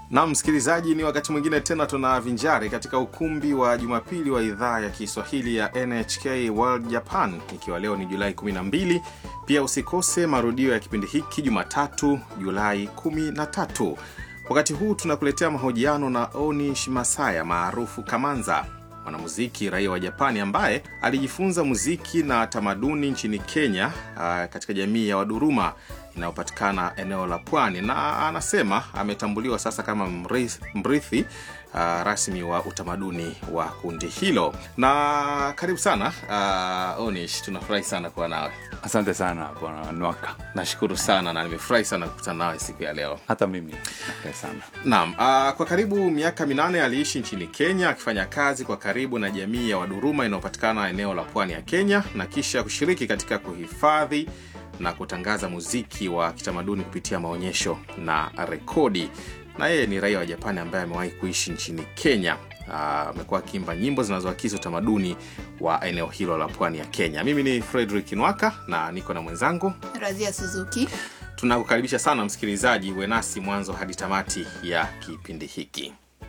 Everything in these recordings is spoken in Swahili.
Na msikilizaji, ni wakati mwingine tena tunavinjari katika ukumbi wa Jumapili wa idhaa ya Kiswahili ya NHK World Japan, ikiwa leo ni Julai 12. Pia usikose marudio ya kipindi hiki Jumatatu, Julai 13. Wakati huu tunakuletea mahojiano na Oni Shimasaya maarufu Kamanza, mwanamuziki raia wa Japani ambaye alijifunza muziki na tamaduni nchini Kenya, uh, katika jamii ya Waduruma inayopatikana eneo la pwani, na anasema ametambuliwa sasa kama mrithi, mrithi uh, rasmi wa utamaduni wa kundi hilo. Na karibu sana uh, Onish, tunafurahi sana kuwa nawe. Asante sana bwana Nwaka, Nashukuru sana na nimefurahi sana kukutana nawe siku ya leo. hata mimi nafurahi sana. Naam, uh, kwa karibu miaka minane aliishi nchini Kenya akifanya kazi kwa karibu na jamii ya Waduruma inayopatikana eneo la pwani ya Kenya na kisha kushiriki katika kuhifadhi na kutangaza muziki wa kitamaduni kupitia maonyesho na rekodi. Na yeye ni raia wa Japani ambaye amewahi kuishi nchini Kenya. Ah, amekuwa akiimba nyimbo zinazoakisi utamaduni wa eneo hilo la pwani ya Kenya. Mimi ni Frederick Nwaka na niko na mwenzangu Razia Suzuki. Tunakukaribisha sana msikilizaji, uwe nasi mwanzo hadi tamati ya kipindi hiki.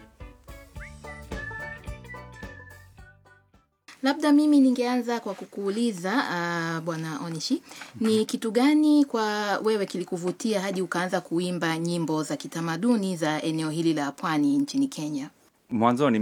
Labda mimi ningeanza kwa kukuuliza uh, bwana Onishi, ni kitu gani kwa wewe kilikuvutia hadi ukaanza kuimba nyimbo za kitamaduni za eneo hili la pwani nchini Kenya? Mwanzoni